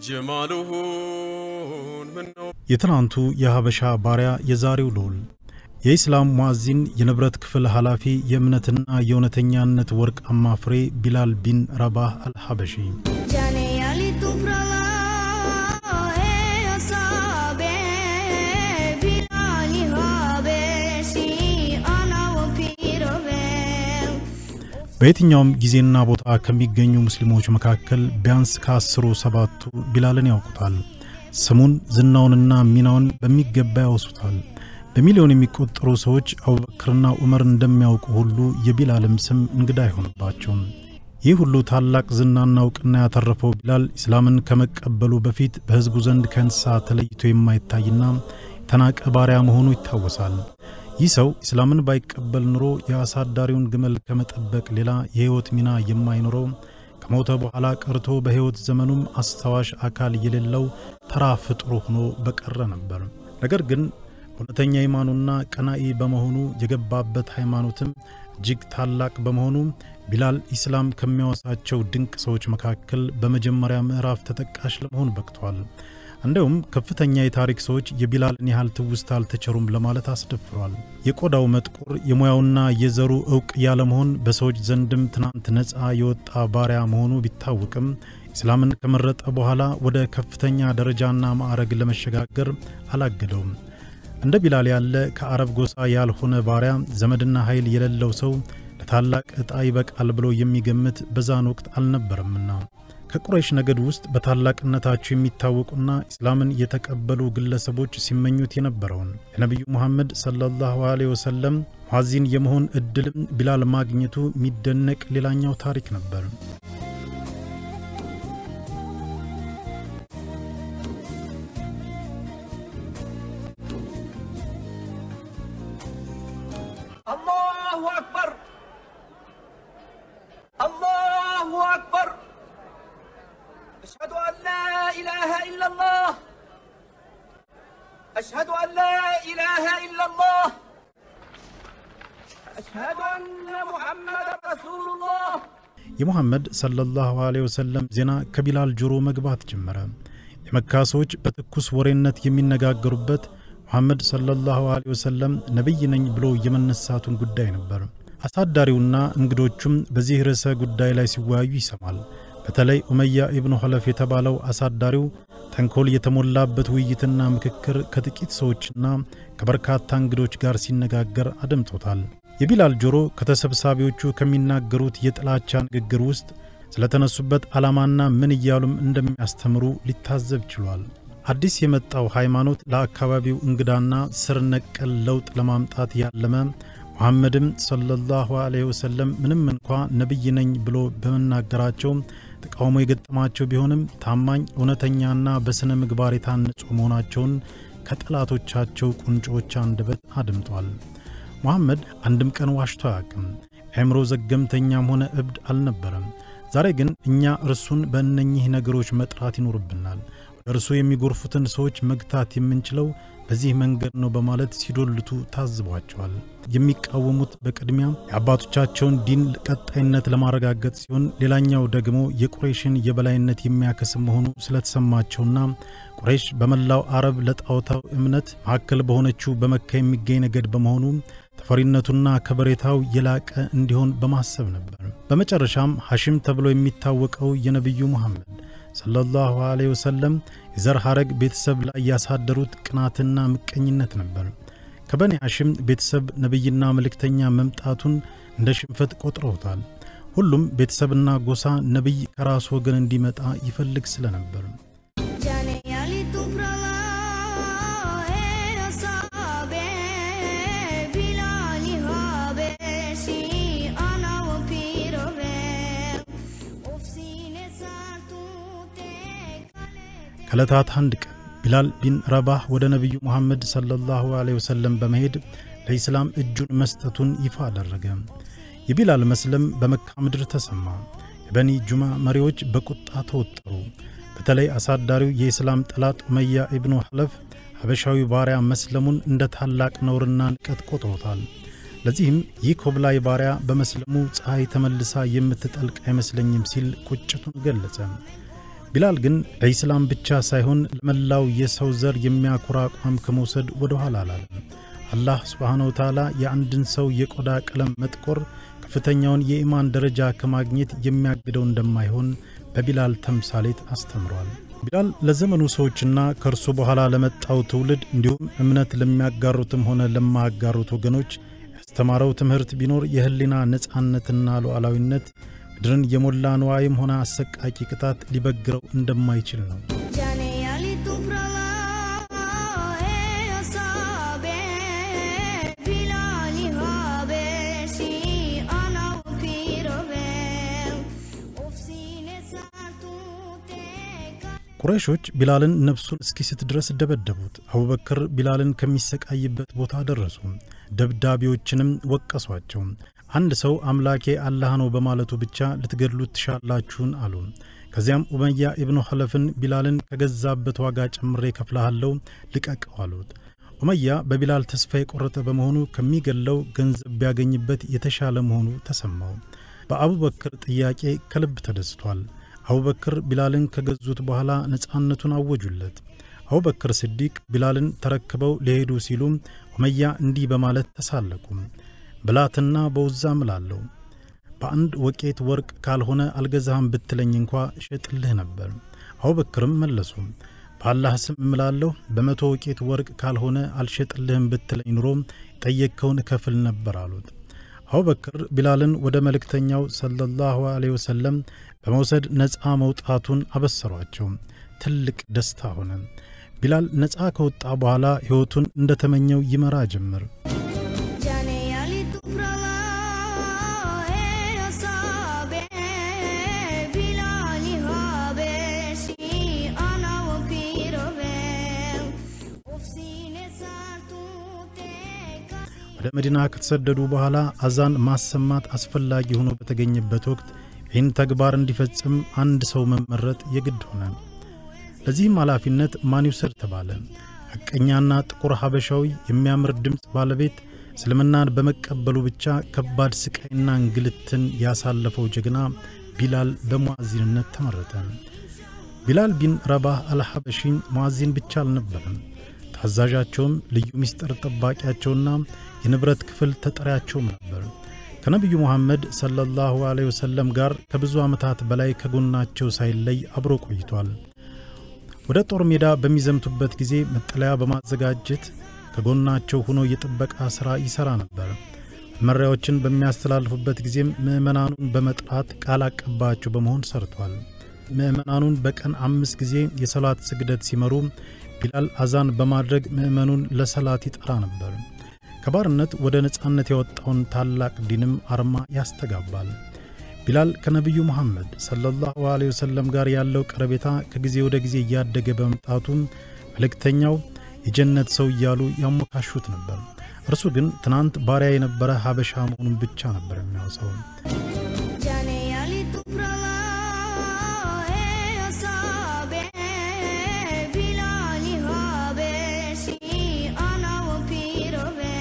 ጀማሉሁን ምነው የትናንቱ የሀበሻ ባሪያ የዛሬው ልዑል የኢስላም ሙዓዚን የንብረት ክፍል ኃላፊ የእምነትና የእውነተኛነት ወርቃማ ፍሬ ቢላል ቢን ረባህ አልሐበሺ जाने वाली तू प्रला है असाबे बिलाली हाबेशी आना वो पीरवे በየትኛውም ጊዜና ቦታ ከሚገኙ ሙስሊሞች መካከል ቢያንስ ከአስሩ ሰባቱ ቢላልን ያውቁታል። ስሙን ዝናውንና ሚናውን በሚገባ ያወሱታል። በሚሊዮን የሚቆጠሩ ሰዎች አቡበክርና ዑመር እንደሚያውቁ ሁሉ የቢላልም ስም እንግዳ አይሆንባቸውም። ይህ ሁሉ ታላቅ ዝናና እውቅና ያተረፈው ቢላል ኢስላምን ከመቀበሉ በፊት በሕዝቡ ዘንድ ከእንስሳ ተለይቶ የማይታይና የተናቀ ባሪያ መሆኑ ይታወሳል። ይህ ሰው ኢስላምን ባይቀበል ኑሮ የአሳዳሪውን ግመል ከመጠበቅ ሌላ የሕይወት ሚና የማይኖረው ከሞተ በኋላ ቀርቶ በሕይወት ዘመኑም አስታዋሽ አካል የሌለው ተራ ፍጡር ሆኖ በቀረ ነበር። ነገር ግን እውነተኛ ኢማኑና ቀናኢ በመሆኑ የገባበት ሃይማኖትም እጅግ ታላቅ በመሆኑ ቢላል ኢስላም ከሚያወሳቸው ድንቅ ሰዎች መካከል በመጀመሪያ ምዕራፍ ተጠቃሽ ለመሆን በቅቷል። እንዲሁም ከፍተኛ የታሪክ ሰዎች የቢላልን ያህል ትውስታ አልተቸሩም ለማለት አስደፍሯል። የቆዳው መጥቆር የሙያውና የዘሩ እውቅ ያለመሆን በሰዎች ዘንድም ትናንት ነፃ የወጣ ባሪያ መሆኑ ቢታወቅም ኢስላምን ከመረጠ በኋላ ወደ ከፍተኛ ደረጃና ማዕረግ ለመሸጋገር አላገደውም። እንደ ቢላል ያለ ከአረብ ጎሳ ያልሆነ ባሪያ ዘመድና ኃይል የሌለው ሰው ለታላቅ ዕጣ ይበቃል ብሎ የሚገምት በዛን ወቅት አልነበረምና ከቁረይሽ ነገድ ውስጥ በታላቅነታቸው የሚታወቁና ኢስላምን የተቀበሉ ግለሰቦች ሲመኙት የነበረውን የነቢዩ ሙሐመድ ሰለላሁ ዐለይሂ ወሰለም ሙዓዚን የመሆን ዕድልም ቢላል ማግኘቱ የሚደነቅ ሌላኛው ታሪክ ነበር። الله أكبر الله أكبر أشهد أن لا إله إلا الله أشهد أن لا إله إلا الله أشهد أن محمدا رسول الله የሙሐመድ ሰለላሁ ዐለይሂ ወሰለም ዜና ከቢላል ጆሮ መግባት ጀመረ። የመካ ሰዎች በትኩስ ወሬነት የሚነጋገሩበት ሙሐመድ ሰለላሁ ዐለይሂ ወሰለም ነቢይ ነኝ ብሎ የመነሳቱን ጉዳይ ነበር። አሳዳሪውና እንግዶቹም በዚህ ርዕሰ ጉዳይ ላይ ሲወያዩ ይሰማል። በተለይ ኡመያ ኢብኑ ኸለፍ የተባለው አሳዳሪው ተንኮል የተሞላበት ውይይትና ምክክር ከጥቂት ሰዎችና ከበርካታ እንግዶች ጋር ሲነጋገር አደምጦታል። የቢላል ጆሮ ከተሰብሳቢዎቹ ከሚናገሩት የጥላቻ ንግግር ውስጥ ስለተነሱበት ዓላማና ምን እያሉም እንደሚያስተምሩ ሊታዘብ ችሏል። አዲስ የመጣው ሃይማኖት ለአካባቢው እንግዳና ስር ነቀል ለውጥ ለማምጣት ያለመ ሙሐመድም ሰለላሁ ዐለይሂ ወሰለም ምንም እንኳ ነቢይ ነኝ ብሎ በመናገራቸው ተቃውሞ የገጠማቸው ቢሆንም ታማኝ እውነተኛና በሥነ ምግባር የታነጹ መሆናቸውን ከጠላቶቻቸው ቁንጮዎች አንደበት አድምጧል። ሙሐመድ አንድም ቀን ዋሽቶ አያውቅም። አእምሮ ዘገምተኛም ሆነ እብድ አልነበረም። ዛሬ ግን እኛ እርሱን በእነኚህ ነገሮች መጥራት ይኖርብናል። ወደ እርሱ የሚጎርፉትን ሰዎች መግታት የምንችለው በዚህ መንገድ ነው በማለት ሲዶልቱ ታዝቧቸዋል። የሚቃወሙት በቅድሚያ የአባቶቻቸውን ዲን ቀጣይነት ለማረጋገጥ ሲሆን፣ ሌላኛው ደግሞ የቁረይሽን የበላይነት የሚያከስም መሆኑ ስለተሰማቸውና ቁረይሽ በመላው አረብ ለጣዖታው እምነት ማዕከል በሆነችው በመካ የሚገኝ ነገድ በመሆኑ ተፈሪነቱና ከበሬታው የላቀ እንዲሆን በማሰብ ነበር። በመጨረሻም ሐሽም ተብሎ የሚታወቀው የነቢዩ ሙሐመድ ሰለላሁ ዐለይሂ ወሰለም የዘር ሐረግ ቤተሰብ ላይ ያሳደሩት ቅናትና ምቀኝነት ነበር። ከበኒ ሐሽም ቤተሰብ ነቢይና መልእክተኛ መምጣቱን እንደ ሽንፈት ቆጥረውታል። ሁሉም ቤተሰብና ጎሳ ነቢይ ከራሱ ወገን እንዲመጣ ይፈልግ ስለነበር जाने वाली तू प्रला है असाबे बिलाली हाबेशी आना वो पीरवे उफसीने सातू ते कले ከዕለታት አንድ ቀን ቢላል ቢን ረባህ ወደ ነቢዩ ሙሐመድ ሰለላሁ ዐለይሂ ወሰለም በመሄድ ለኢስላም እጁን መስጠቱን ይፋ አደረገ። የቢላል መስለም በመካ ምድር ተሰማ። የበኒ ጁማ መሪዎች በቁጣ ተወጠሩ። በተለይ አሳዳሪው የኢስላም ጠላት ኡመያ ኢብኑ ሐለፍ ሀበሻዊ ባሪያ መስለሙን እንደ ታላቅ ነውርና ንቀት ቆጥሮታል። ለዚህም ይህ ኮብላይ ባሪያ በመስለሙ ፀሐይ ተመልሳ የምትጠልቅ አይመስለኝም ሲል ቁጭቱን ገለጸ። ቢላል ግን ለኢስላም ብቻ ሳይሆን ለመላው የሰው ዘር የሚያኮራ አቋም ከመውሰድ ወደ ኋላ አላለም። አላህ ስብሓነሁ ወተዓላ የአንድን ሰው የቆዳ ቀለም መጥቆር ከፍተኛውን የኢማን ደረጃ ከማግኘት የሚያግደው እንደማይሆን በቢላል ተምሳሌት አስተምሯል። ቢላል ለዘመኑ ሰዎችና ከእርሱ በኋላ ለመጣው ትውልድ እንዲሁም እምነት ለሚያጋሩትም ሆነ ለማያጋሩት ወገኖች ያስተማረው ትምህርት ቢኖር የህሊና ነፃነትና ሉዓላዊነት ምድርን የሞላ ንዋይም ሆነ አሰቃቂ ቅጣት ሊበግረው እንደማይችል ነው። जाने वाली तू प्रला ए असाबे बिलाली हाबे सी आना पीरवे ओफसीने सातू ते ቁረይሾች ቢላልን ነፍሱን እስኪስት ድረስ ደበደቡት። አቡበክር ቢላልን ከሚሰቃይበት ቦታ ደረሱ። ደብዳቤዎችንም ወቀሷቸው። አንድ ሰው አምላኬ አላህ ነው በማለቱ ብቻ ልትገድሉት ትሻላችሁን አሉ። ከዚያም ኡመያ ኢብኑ ኸለፍን ቢላልን ከገዛበት ዋጋ ጨምሬ ከፍልሃለሁ ልቀቀው አሉት። ኡመያ በቢላል ተስፋ የቆረጠ በመሆኑ ከሚገለው ገንዘብ ቢያገኝበት የተሻለ መሆኑ ተሰማው። በአቡበክር ጥያቄ ከልብ ተደስቷል። አቡበክር ቢላልን ከገዙት በኋላ ነፃነቱን አወጁለት። አቡበክር ስዲቅ ቢላልን ተረክበው ሊሄዱ ሲሉ ኡመያ እንዲህ በማለት ተሳለቁ። ብላትና በውዛ እምላለሁ በአንድ ወቄት ወርቅ ካልሆነ አልገዛህም ብትለኝ እንኳ እሸጥልህ ነበር። አቡበክርም መለሱ በአላህ ስም እምላለሁ በመቶ ወቄት ወርቅ ካልሆነ አልሸጥልህም ብትለኝ ኑሮ የጠየቅከውን እከፍል ነበር አሉት። አቡበክር ቢላልን ወደ መልእክተኛው ሰለላሁ ዐለይሂ ወሰለም በመውሰድ ነፃ መውጣቱን አበሰሯቸው። ትልቅ ደስታ ሆነ። ቢላል ነፃ ከወጣ በኋላ ሕይወቱን እንደተመኘው ይመራ ጀመር። जाने वाली तू प्रला ए असाबे बिलाली हाबे सी आना पीरवे ओफसीने सातू ते ወደ መዲና ከተሰደዱ በኋላ አዛን ማሰማት አስፈላጊ ሆኖ በተገኘበት ወቅት ይህን ተግባር እንዲፈጽም አንድ ሰው መመረጥ የግድ ሆነ። ለዚህም ኃላፊነት ማን ይውሰድ ተባለ። ሐቀኛና ጥቁር ሀበሻዊ የሚያምር ድምፅ ባለቤት እስልምናን በመቀበሉ ብቻ ከባድ ስቃይና እንግልትን ያሳለፈው ጀግና ቢላል በሙዓዚንነት ተመረጠ። ቢላል ቢን ረባህ አልሐበሺን ሙዓዚን ብቻ አልነበረም። ታዛዣቸውም ልዩ ምስጢር ጠባቂያቸውና የንብረት ክፍል ተጠሪያቸውም ነበር። ከነቢዩ ሙሐመድ ሰለላሁ ዐለይሂ ወሰለም ጋር ከብዙ ዓመታት በላይ ከጎናቸው ሳይለይ አብሮ ቆይቷል። ወደ ጦር ሜዳ በሚዘምቱበት ጊዜ መጠለያ በማዘጋጀት ከጎናቸው ሆኖ የጥበቃ ሥራ ይሠራ ነበር። መመሪያዎችን በሚያስተላልፉበት ጊዜም ምዕመናኑን በመጥራት ቃል አቀባያቸው በመሆን ሰርቷል። ምዕመናኑን በቀን አምስት ጊዜ የሰላት ስግደት ሲመሩ ቢላል አዛን በማድረግ ምዕመኑን ለሰላት ይጠራ ነበር። ከባርነት ወደ ነፃነት ያወጣውን ታላቅ ዲንም አርማ ያስተጋባል። ቢላል ከነቢዩ መሐመድ ሰለላሁ ዐለይሂ ወሰለም ጋር ያለው ቀረቤታ ከጊዜ ወደ ጊዜ እያደገ በመምጣቱ መልእክተኛው የጀነት ሰው እያሉ ያሞካሹት ነበር። እርሱ ግን ትናንት ባሪያ የነበረ ሀበሻ መሆኑን ብቻ ነበር የሚያውሰው። जाने वाली तू प्रला ए असाबे बिलाली हाबे सी आना पीरवे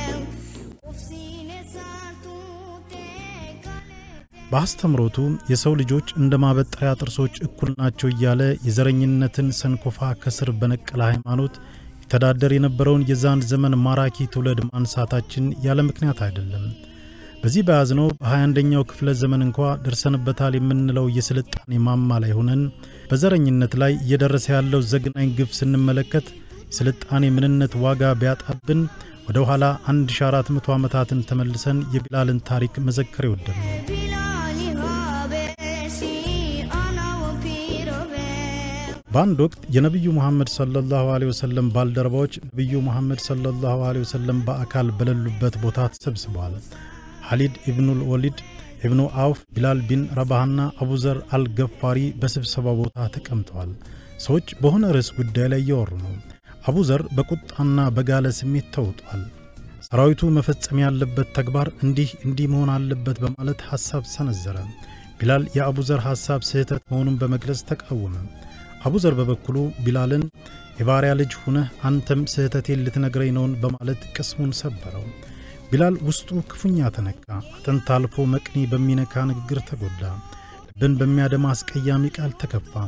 ओफसीने सातू ते कले በአስተምሮቱ የሰው ልጆች እንደ ማበጠሪያ ጥርሶች እኩል ናቸው እያለ የዘረኝነትን ሰንኮፋ ከስር በነቀለ ሃይማኖት የተዳደር የነበረውን የዛን ዘመን ማራኪ ትውልድ ማንሳታችን ያለ ምክንያት አይደለም። በዚህ በያዝነው በ21ኛው ክፍለ ዘመን እንኳ ደርሰንበታል የምንለው የስልጣኔ ማማ ላይ ሆነን በዘረኝነት ላይ እየደረሰ ያለው ዘግናኝ ግፍ ስንመለከት የስልጣኔ ምንነት ዋጋ ቢያጣብን ወደ ኋላ 1400 ዓመታትን ተመልሰን የቢላልን ታሪክ መዘከር የወደድ ነው። बिलाली हाबे सी आना पीरवे በአንድ ወቅት የነቢዩ ሙሐመድ ሰለላሁ ዐለይሂ ወሰለም ባልደረባዎች ነቢዩ ሙሐመድ ሰለላሁ ዐለይሂ ወሰለም በአካል በሌሉበት ቦታ ተሰብስበዋል። ሐሊድ ኢብኑል ወሊድ ኢብኑ አውፍ፣ ቢላል ቢን ረባህና አቡዘር አልገፋሪ በስብሰባ ቦታ ተቀምጠዋል። ሰዎች በሆነ ርዕስ ጉዳይ ላይ እያወሩ ነው። አቡዘር በቁጣና በጋለ ስሜት ተውጧል። ሰራዊቱ መፈጸም ያለበት ተግባር እንዲህ እንዲህ መሆን አለበት በማለት ሐሳብ ሰነዘረ። ቢላል የአቡዘር ሐሳብ ስህተት መሆኑን በመግለጽ ተቃወመ። አቡዘር በበኩሉ ቢላልን የባሪያ ልጅ ሁነህ አንተም ስህተቴን ልትነግረኝ ነውን በማለት ቅስሙን ሰበረው። ቢላል ውስጡ ክፉኛ ተነካ። አጥንት አልፎ መቅኒ በሚነካ ንግግር ተጎዳ። ልብን በሚያደማ አስቀያሚ ቃል ተከፋ።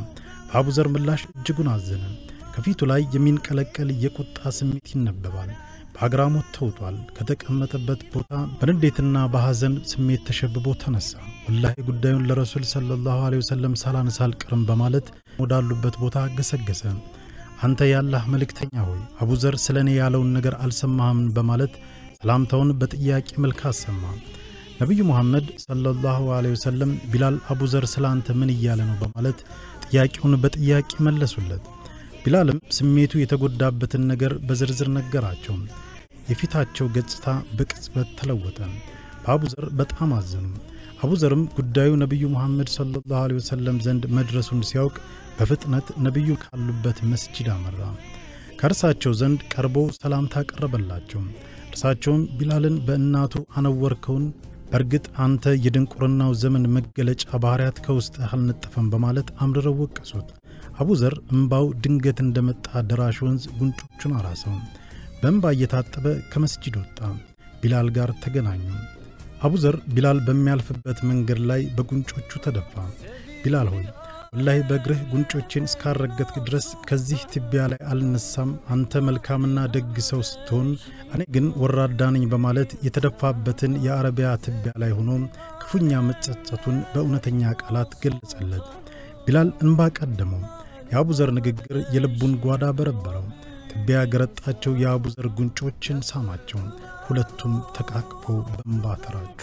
በአቡዘር ምላሽ እጅጉን አዘነ። ከፊቱ ላይ የሚንቀለቀል የቁጣ ስሜት ይነበባል። በአግራሞት ተውጧል። ከተቀመጠበት ቦታ በንዴትና በሐዘን ስሜት ተሸብቦ ተነሳ። ወላሂ ጉዳዩን ለረሱል ሰለላሁ ዐለይሂ ወሰለም ሳላነሳ አልቀርም በማለት ወዳሉበት ቦታ ገሰገሰ። አንተ የአላህ መልእክተኛ ሆይ አቡዘር ስለ እኔ ያለውን ነገር አልሰማህም በማለት ሰላምታውን በጥያቄ መልክ አሰማ። ነቢዩ ሙሐመድ ሰለላሁ ዐለይሂ ወሰለም ቢላል አቡዘር ስለ አንተ ምን እያለ ነው በማለት ጥያቄውን በጥያቄ መለሱለት። ቢላልም ስሜቱ የተጎዳበትን ነገር በዝርዝር ነገራቸው። የፊታቸው ገጽታ በቅጽበት ተለወጠ። በአቡዘር በጣም አዘኑ። አቡዘርም ጉዳዩ ነቢዩ ሙሐመድ ሰለላሁ ዐለይሂ ወሰለም ዘንድ መድረሱን ሲያውቅ በፍጥነት ነቢዩ ካሉበት መስጂድ አመራ። ከእርሳቸው ዘንድ ቀርቦ ሰላምታ ቀረበላቸው። እርሳቸውም ቢላልን በእናቱ አነወርከውን፣ በእርግጥ አንተ የድንቁርናው ዘመን መገለጫ ባሕርያት ከውስጥህ አልነጠፈም በማለት አምርረው ወቀሱት። አቡዘር እምባው ድንገት እንደመጣ ደራሽ ወንዝ ጉንጮቹን አራሰው። በእምባ እየታጠበ ከመስጂድ ወጣ። ቢላል ጋር ተገናኙ። አቡዘር ቢላል በሚያልፍበት መንገድ ላይ በጉንጮቹ ተደፋ። ቢላል ሆይ ወላሂ በእግርህ ጉንጮቼን እስካረገጥክ ድረስ ከዚህ ትቢያ ላይ አልነሳም። አንተ መልካምና ደግ ሰው ስትሆን፣ እኔ ግን ወራዳ ነኝ በማለት የተደፋበትን የአረቢያ ትቢያ ላይ ሆኖ ክፉኛ መጸጸቱን በእውነተኛ ቃላት ገለጸለት። ቢላል እንባ ቀደመው። የአቡዘር ንግግር የልቡን ጓዳ በረበረው። ትቢያ ገረጣቸው የአቡዘር ጉንጮችን ሳማቸው። ሁለቱም ተቃቅፈው በእንባ ተራጩ።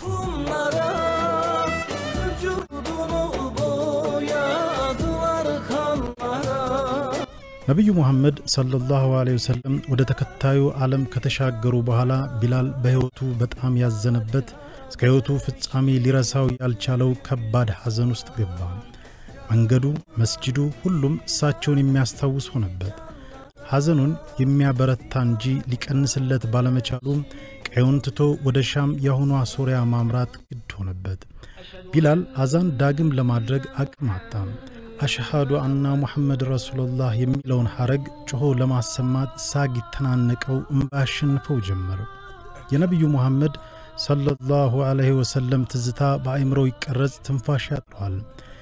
ነቢዩ ሙሐመድ ሰለላሁ ዐለይሂ ወሰለም ወደ ተከታዩ ዓለም ከተሻገሩ በኋላ ቢላል በሕይወቱ በጣም ያዘነበት እስከ ሕይወቱ ፍጻሜ ሊረሳው ያልቻለው ከባድ ሐዘን ውስጥ ገባ። መንገዱ፣ መስጂዱ፣ ሁሉም እሳቸውን የሚያስታውስ ሆነበት። ሐዘኑን የሚያበረታ እንጂ ሊቀንስለት ባለመቻሉ ቀዩን ትቶ ወደ ሻም የአሁኗ ሶርያ ማምራት ግድ ሆነበት። ቢላል አዛን ዳግም ለማድረግ አቅም አጣ። አሽሃዱ አና ሙሐመድ ረሱሉላህ የሚለውን ሐረግ ጮኾ ለማሰማት ሳግ ይተናነቀው፣ እምባ ያሸንፈው ጀመር። የነቢዩ ሙሐመድ ሰለላሁ ዐለይሂ ወሰለም ትዝታ በአእምሮው ይቀረጽ፣ ትንፋሽ ያጥረዋል።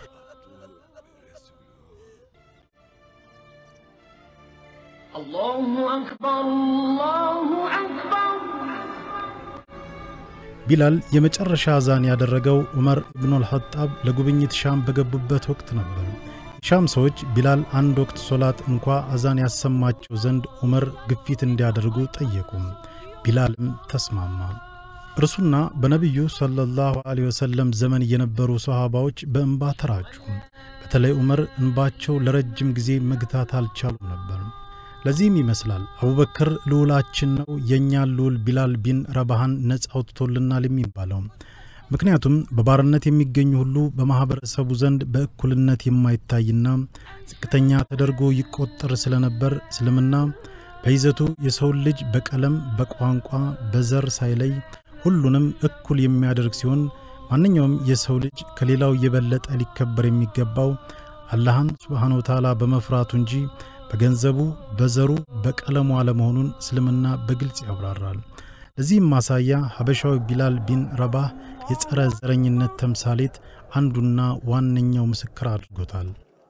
الله أكبر الله أكبر ቢላል የመጨረሻ አዛን ያደረገው ዑመር ኢብኑል ኸጣብ ለጉብኝት ሻም በገቡበት ወቅት ነበር። የሻም ሰዎች ቢላል አንድ ወቅት ሶላት እንኳ አዛን ያሰማቸው ዘንድ ዑመር ግፊት እንዲያደርጉ ጠየቁ። ቢላልም ተስማማ። እርሱና በነቢዩ ሰለላሁ ዐለይሂ ወሰለም ዘመን የነበሩ ሰሃባዎች በእንባ ተራጩ። በተለይ ዑመር እንባቸው ለረጅም ጊዜ መግታት አልቻሉም ነበር። ለዚህም ይመስላል አቡበክር ልዑላችን ነው የእኛን ልዑል ቢላል ቢን ረባሃን ነጻ አውጥቶልናል የሚባለው። ምክንያቱም በባርነት የሚገኙ ሁሉ በማኅበረሰቡ ዘንድ በእኩልነት የማይታይና ዝቅተኛ ተደርጎ ይቆጠር ስለነበር እስልምና በይዘቱ የሰውን ልጅ በቀለም፣ በቋንቋ፣ በዘር ሳይለይ ሁሉንም እኩል የሚያደርግ ሲሆን ማንኛውም የሰው ልጅ ከሌላው የበለጠ ሊከበር የሚገባው አላህን ሱብሓነ ወተዓላ በመፍራቱ እንጂ በገንዘቡ፣ በዘሩ፣ በቀለሙ አለመሆኑን እስልምና በግልጽ ያብራራል። ለዚህም ማሳያ ሀበሻዊ ቢላል ቢን ረባህ የጸረ ዘረኝነት ተምሳሌት አንዱና ዋነኛው ምስክር አድርጎታል።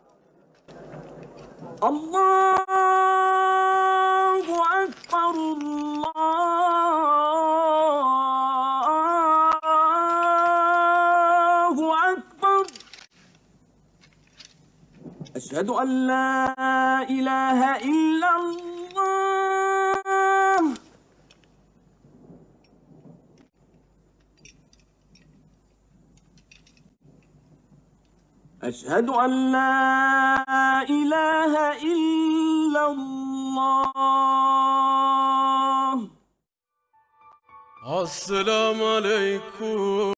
الله أكبر الله أكبر أشهد أن لا إله إلا الله أشهد أن لا إله إلا الله السلام عليكم